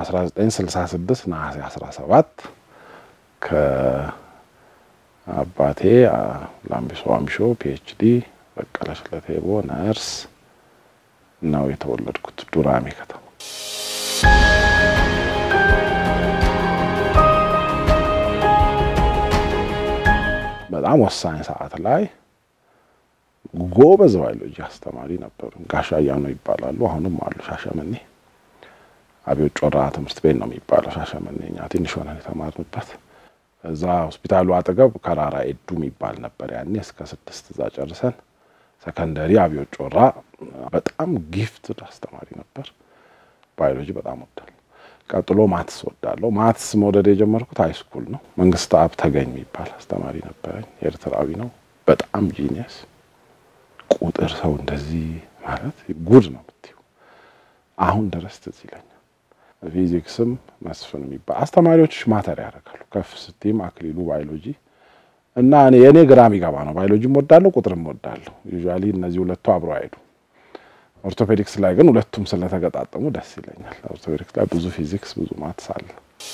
በ1966 ነሐሴ 17 ከአባቴ ላምቢሶ አምሾ ፒኤችዲ፣ በቀለች ለቴቦ ነርስ ነው የተወለድኩት ዱራሜ ከተማ። በጣም ወሳኝ ሰዓት ላይ ጎበዝ ባዮሎጂ አስተማሪ ነበሩ። ጋሻ አያኖ ይባላሉ። አሁንም አሉ ሻሸመኔ አብዮት ጮራ ትምህርት ቤት ነው የሚባለው ሻሸመኔ። እኛ ትንሽ ሆነን የተማርንበት እዛ ሆስፒታሉ አጠገብ ከራራ ኤዱ የሚባል ነበር ያኔ። እስከ ስድስት እዛ ጨርሰን ሰከንደሪ አብዮት ጮራ። በጣም ጊፍት አስተማሪ ነበር። ባዮሎጂ በጣም ወዳለሁ። ቀጥሎ ማትስ ወዳለሁ። ማትስ መውደድ የጀመርኩት ሃይ ስኩል ነው። መንግስት አብ ተገኝ የሚባል አስተማሪ ነበረኝ። ኤርትራዊ ነው። በጣም ጂኒየስ ቁጥር ሰው እንደዚህ ማለት ጉድ ነው የምትይው። አሁን ድረስ ትዝ ይለኛል። ፊዚክስም መስፍን የሚባል አስተማሪዎች ማተር ያደርጋሉ። ከፍ ስቲም አክሊሉ ባዮሎጂ እና እኔ የእኔ ግራ የሚገባ ነው። ባዮሎጂም ወዳለሁ፣ ቁጥርም ወዳለሁ። ዩዥዋሊ እነዚህ ሁለቱ አብረው አይሄዱ። ኦርቶፔዲክስ ላይ ግን ሁለቱም ስለተገጣጠሙ ደስ ይለኛል። ኦርቶፔዲክስ ላይ ብዙ ፊዚክስ፣ ብዙ ማትስ አለ።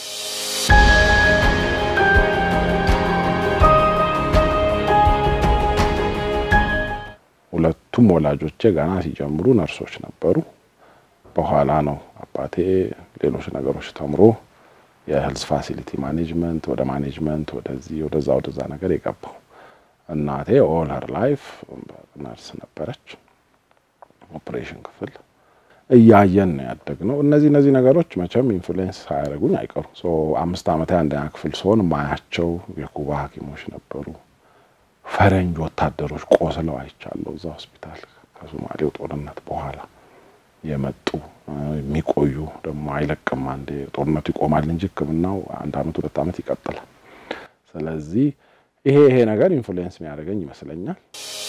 ሁለቱም ወላጆቼ ገና ሲጀምሩ ነርሶች ነበሩ። በኋላ ነው አባቴ ሌሎች ነገሮች ተምሮ የሄልዝ ፋሲሊቲ ማኔጅመንት ወደ ማኔጅመንት ወደዚህ ወደዛ ወደዛ ነገር የገባው። እናቴ ኦል ሀር ላይፍ ነርስ ነበረች። ኦፕሬሽን ክፍል እያየን ነው ያደግነው። እነዚህ እነዚህ ነገሮች መቼም ኢንፍሉዌንስ ሳያደርጉኝ አይቀሩ። አምስት ዓመት አንደኛ ክፍል ሲሆን ማያቸው የኩባ ሐኪሞች ነበሩ። ፈረንጅ ወታደሮች ቆስለው አይቻለሁ እዛ ሆስፒታል ከሶማሌው ጦርነት በኋላ የመጡ የሚቆዩ ደግሞ አይለቅም። አንዴ ጦርነቱ ይቆማል እንጂ ሕክምናው አንድ ዓመት ሁለት ዓመት ይቀጥላል። ስለዚህ ይሄ ይሄ ነገር ኢንፍሉዌንስ የሚያደርገኝ ይመስለኛል።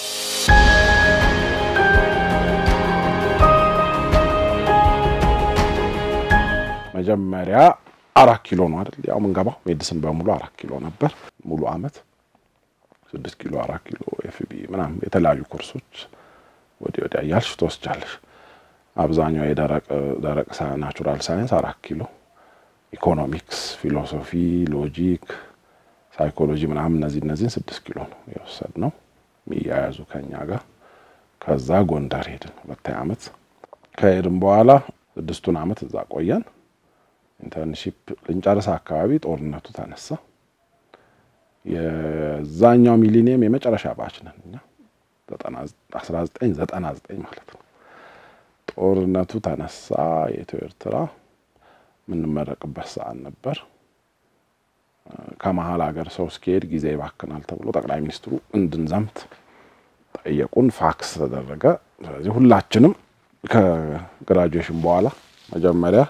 መጀመሪያ አራት ኪሎ ነው አይደል? ያው ምንገባው ሜዲሲን በሙሉ አራት ኪሎ ነበር ሙሉ አመት ስድስት ኪሎ አራት ኪሎ ኤፍቢ ምናምን የተለያዩ ኮርሶች ወዲህ ወዲያ እያልሽ ትወስጃለሽ። አብዛኛው የደረቅ ደረቅ ናቹራል ሳይንስ አራት ኪሎ፣ ኢኮኖሚክስ፣ ፊሎሶፊ፣ ሎጂክ፣ ሳይኮሎጂ ምናምን እነዚህ እነዚህን ስድስት ኪሎ ነው የወሰድነው የሚያያዙ ከኛ ጋር። ከዛ ጎንደር ሄድን ሁለተኛ አመት። ከሄድን በኋላ ስድስቱን አመት እዛ ቆየን። ኢንተርንሺፕ ልንጨርስ አካባቢ ጦርነቱ ተነሳ። የዛኛው ሚሊኒየም የመጨረሻ ባች ነን እኛ 1999 ማለት ነው። ጦርነቱ ተነሳ። የኢትዮ ኤርትራ የምንመረቅበት ሰዓት ነበር። ከመሀል ሀገር ሰው እስኪሄድ ጊዜ ይባክናል ተብሎ ጠቅላይ ሚኒስትሩ እንድንዘምት ጠየቁን። ፋክስ ተደረገ። ስለዚህ ሁላችንም ከግራጁዌሽን በኋላ መጀመሪያ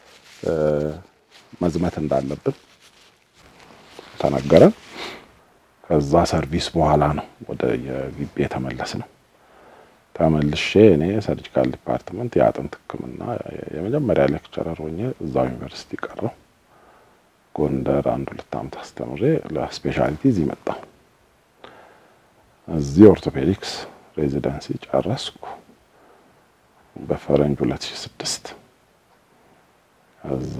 መዝመት እንዳለብን ተነገረን። ከዛ ሰርቪስ በኋላ ነው ወደ የግቢ የተመለስ ነው። ተመልሼ እኔ ሰርጂካል ዲፓርትመንት የአጥንት ሕክምና የመጀመሪያ ሌክቸረር ሆኜ እዛው ዩኒቨርሲቲ ቀረው። ጎንደር አንድ ሁለት ዓመት አስተምሬ ለስፔሻሊቲ እዚህ መጣሁ። እዚህ ኦርቶፔዲክስ ሬዚደንሲ ጨረስኩ በፈረንጅ 2006 ከዛ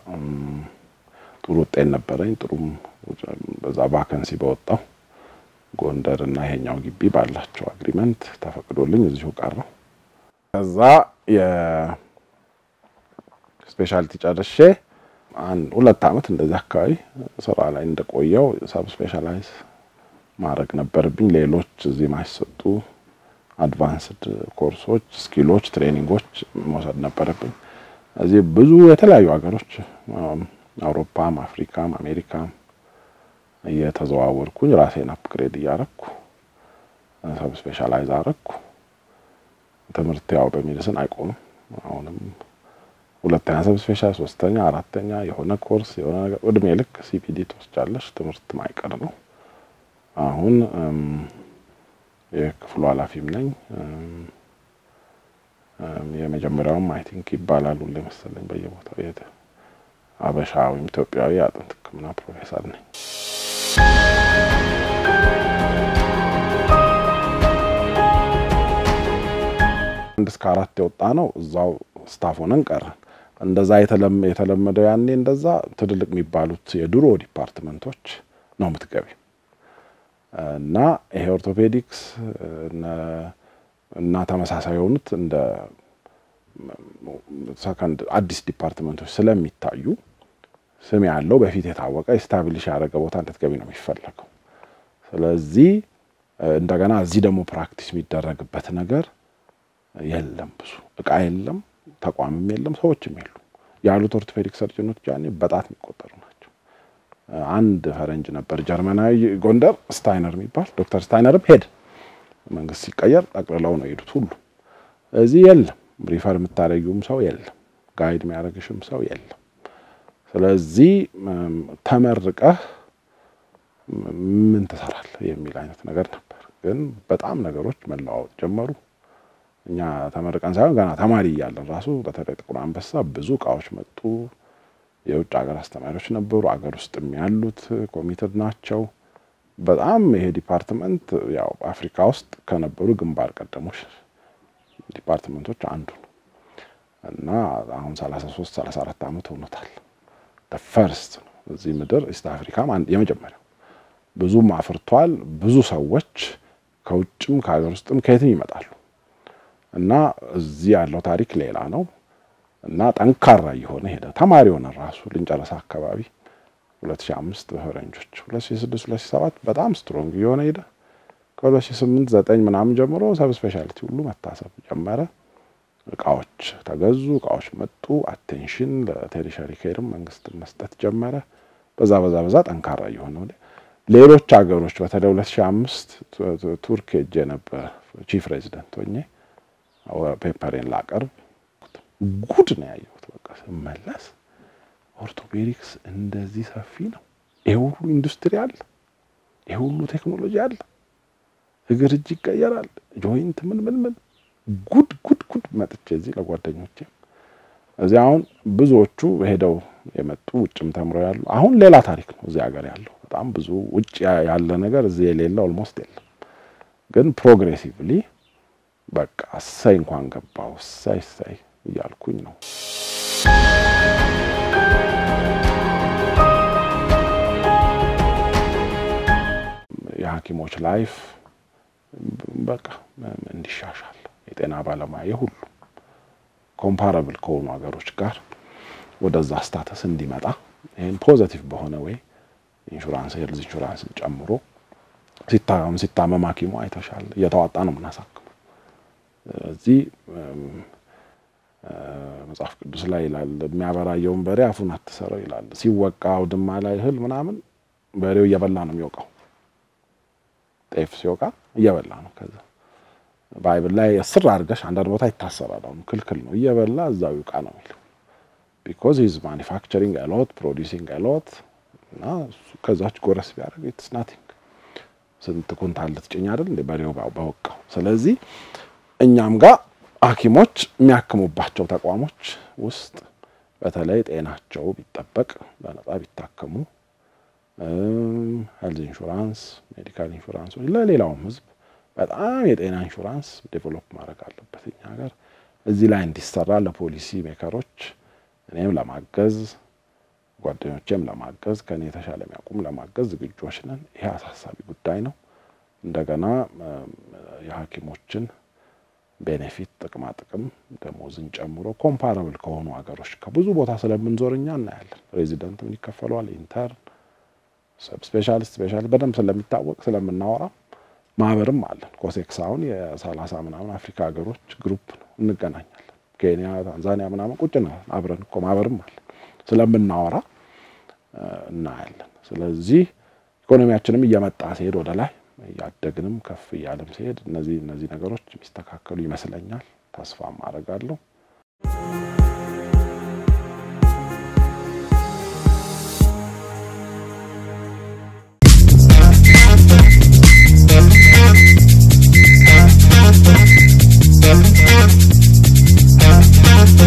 ጥሩ ውጤት ነበረኝ። ጥሩም በዛ ቫከንሲ በወጣው ጎንደር እና ይሄኛው ግቢ ባላቸው አግሪመንት ተፈቅዶልኝ እዚሁ ቀረው። ከዛ የስፔሻሊቲ ጨርሼ አንድ ሁለት ዓመት እንደዚህ አካባቢ ስራ ላይ እንደቆየው ሰብ ስፔሻላይዝ ማድረግ ነበርብኝ። ሌሎች እዚህ ማይሰጡ አድቫንስድ ኮርሶች፣ ስኪሎች፣ ትሬኒንጎች መውሰድ ነበረብኝ። እዚህ ብዙ የተለያዩ ሀገሮች አውሮፓም፣ አፍሪካም፣ አሜሪካም እየተዘዋወርኩኝ ራሴን አፕግሬድ እያረኩ ሰብ ስፔሻላይዝ አረኩ። ትምህርት ያው በሜዲስን አይቆምም። አሁንም ሁለተኛ ሰብ ስፔሻል፣ ሶስተኛ፣ አራተኛ የሆነ ኮርስ የሆነ ነገር እድሜ ልክ ሲፒዲ ትወስጃለሽ። ትምህርት ማይቀር ነው። አሁን የክፍሉ ኃላፊም ነኝ። የመጀመሪያውም አይ ቲንክ ይባላል ሁሌ መሰለኝ በየቦታው አበሻ ወይም ኢትዮጵያዊ የአጥንት ሕክምና ፕሮፌሰር ነኝ። አንድ እስከ አራት የወጣ ነው እዛው ስታፍ ሆነን ቀረን። እንደዛ የተለመደው ያኔ እንደዛ ትልልቅ የሚባሉት የድሮ ዲፓርትመንቶች ነው የምትገቢ እና ይሄ ኦርቶፔዲክስ እና ተመሳሳይ የሆኑት እንደ ሰከንድ አዲስ ዲፓርትመንቶች ስለሚታዩ ስም ያለው በፊት የታወቀ ስታብሊሽ ያደረገ ቦታ እንድትገቢ ነው የሚፈለገው። ስለዚህ እንደገና እዚህ ደግሞ ፕራክቲስ የሚደረግበት ነገር የለም፣ ብዙ እቃ የለም፣ ተቋምም የለም፣ ሰዎችም የሉ። ያሉት ኦርቶፔዲክ ሰርጅኖች ያኔ በጣት የሚቆጠሩ ናቸው። አንድ ፈረንጅ ነበር ጀርመናዊ ጎንደር ስታይነር የሚባል ዶክተር ስታይነርም ሄድ መንግስት ሲቀየር ጠቅልለው ነው የሄዱት ሁሉ። እዚህ የለም፣ ሪፈር የምታደረጊውም ሰው የለም፣ ጋይድ የሚያደርግሽም ሰው የለም። ስለዚህ ተመርቀህ ምን ትሰራለህ የሚል አይነት ነገር ነበር። ግን በጣም ነገሮች መለዋወጥ ጀመሩ። እኛ ተመርቀን ሳይሆን ገና ተማሪ እያለን ራሱ በተለይ ጥቁር አንበሳ ብዙ እቃዎች መጡ። የውጭ ሀገር አስተማሪዎች ነበሩ። አገር ውስጥም ያሉት ኮሚትድ ናቸው። በጣም ይሄ ዲፓርትመንት ያው አፍሪካ ውስጥ ከነበሩ ግንባር ቀደሞች ዲፓርትመንቶች አንዱ ነው እና አሁን 33 34 ዓመት ሆኖታል። ፈርስት ነው እዚህ ምድር ኢስት አፍሪካም የመጀመሪያው ብዙም አፍርቷል። ብዙ ሰዎች ከውጭም ከሀገር ውስጥም ከየትም ይመጣሉ እና እዚህ ያለው ታሪክ ሌላ ነው እና ጠንካራ እየሆነ ሄደ። ተማሪ ሆነ ራሱ ልንጨረሳ አካባቢ 2005 በፈረንጆች 2006 2007 በጣም ስትሮንግ እየሆነ ሄደ። ከ2008 9 ምናምን ጀምሮ ሰብ ስፔሻሊቲ ሁሉ መታሰብ ጀመረ። እቃዎች ተገዙ፣ እቃዎች መጡ። አቴንሽን ለቴሪሸሪ ኬርም መንግስት መስጠት ጀመረ። በዛ በዛ በዛ ጠንካራ እየሆነ ወደ ሌሎች ሀገሮች በተለይ 2005 ቱርክ ሄጄ ነበር ቺፍ ሬዚደንት ሆኜ ፔፐሬን ላቀርብ ጉድ ነው ያየሁት። በቃ ስመለስ ኦርቶፔዲክስ እንደዚህ ሰፊ ነው። ይሄ ሁሉ ኢንዱስትሪ አለ፣ ይሄ ሁሉ ቴክኖሎጂ አለ። እግር እጅ ይቀየራል፣ ጆይንት ምን ምን ምን ጉድ ጉድ ጉድ መጥቼ እዚህ ለጓደኞቼ እዚህ አሁን ብዙዎቹ ሄደው የመጡ ውጭም ተምረው ያሉ አሁን ሌላ ታሪክ ነው እዚህ ሀገር ያለው በጣም ብዙ ውጭ ያለ ነገር እዚህ የሌለ ኦልሞስት የለም። ግን ፕሮግሬሲቭሊ በቃ እሰይ እንኳን ገባው እሰይ እሰይ እያልኩኝ ነው። የሐኪሞች ላይፍ በቃ እንዲሻሻል የጤና ባለሙያ የሁሉ ኮምፓራብል ከሆኑ ሀገሮች ጋር ወደዛ ስታተስ እንዲመጣ ይህን ፖዘቲቭ በሆነ ወይ ኢንሹራንስ ሄልዝ ኢንሹራንስን ጨምሮ ሲታመም ሲታመም ሐኪሙ አይተሻል እየተዋጣ ነው የምናሳክመው። እዚህ መጽሐፍ ቅዱስ ላይ ይላል የሚያበራየውን በሬ አፉን አትሰረው ይላል። ሲወቃ አውድማ ላይ እህል ምናምን በሬው እየበላ ነው የሚወቃው። ጤፍ ሲወቃ እየበላ ነው። ከዛ ባይብል ላይ እስር አድርገሽ አንዳንድ ቦታ ይታሰራል። አሁን ክልክል ነው። እየበላ እዛው ይውቃ ነው የሚለው ቢኮዝ ሂዝ ማኒፋክቸሪንግ አሎት ፕሮዲሲንግ አሎት እና ከዛች ጎረስ ቢያደርግ ኢትስ ናቲንግ ስንት ኩንታል ልትጭኝ አይደል እንደ በሬው በወቃው። ስለዚህ እኛም ጋር ሐኪሞች የሚያክሙባቸው ተቋሞች ውስጥ በተለይ ጤናቸው ቢጠበቅ በነጻ ቢታከሙ ሄልዝ ኢንሹራንስ፣ ሜዲካል ኢንሹራንሶች ለሌላውም ሕዝብ በጣም የጤና ኢንሹራንስ ዴቨሎፕ ማድረግ አለበት እኛ ሀገር። እዚህ ላይ እንዲሰራ ለፖሊሲ ሜከሮች እኔም ለማገዝ ጓደኞቼም ለማገዝ ከኔ የተሻለ የሚያውቁም ለማገዝ ዝግጆች ነን። ይሄ አሳሳቢ ጉዳይ ነው። እንደገና የሐኪሞችን ቤኔፊት ጥቅማ ጥቅም ደሞዝን ጨምሮ ኮምፓራብል ከሆኑ ሀገሮች ከብዙ ቦታ ስለምንዞር እኛ እናያለን። ሬዚደንት ምን ይከፈለዋል፣ ኢንተርን፣ ሰብ ስፔሻሊስት፣ ስፔሻሊስት በደንብ ስለሚታወቅ ስለምናወራ ማህበርም አለን። ኮሴክስ አሁን የሰላሳ ምናምን አፍሪካ ሀገሮች ግሩፕ ነው። እንገናኛለን። ኬንያ፣ ታንዛኒያ ምናምን ቁጭ ነው አብረን እኮ ማህበርም አለን ስለምናወራ እናያለን። ስለዚህ ኢኮኖሚያችንም እየመጣ ሲሄድ ወደ ላይ እያደግንም ከፍ እያለም ሲሄድ እነዚህ እነዚህ ነገሮች የሚስተካከሉ ይመስለኛል። ተስፋም አደርጋለሁ።